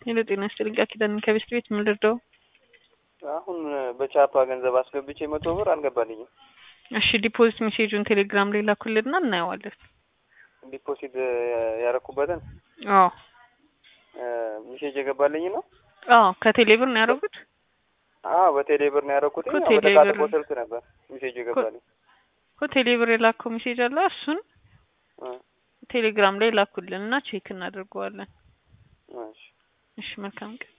ሄሎ ጤና ይስጥልኝ ቃል ኪዳን ከቤስት ቤት ምን ልርዳው? አሁን በቻፓ ገንዘብ አስገብቼ መቶ ብር አልገባልኝም። እሺ ዲፖዚት ሜሴጁን ቴሌግራም ላይ ላኩልና እናየዋለን። ዲፖዚት ያረኩበትን አዎ ሚሴጅ የገባልኝ ነው። አዎ ከቴሌ ብር ነው ያደረጉት። አዎ በቴሌ ብር ነው ያረኩት። እኮ ቴሌ በተቃጥቆ ብር- ስልክ ነበር ሚሴጅ የገባልኝ። እኮ ቴሌ ብር የላከው ሜሴጅ አለ እሱን እ ቴሌግራም ላይ ላኩልን እና ቼክ እናደርገዋለን። እሺ እሺ መልካም ቀን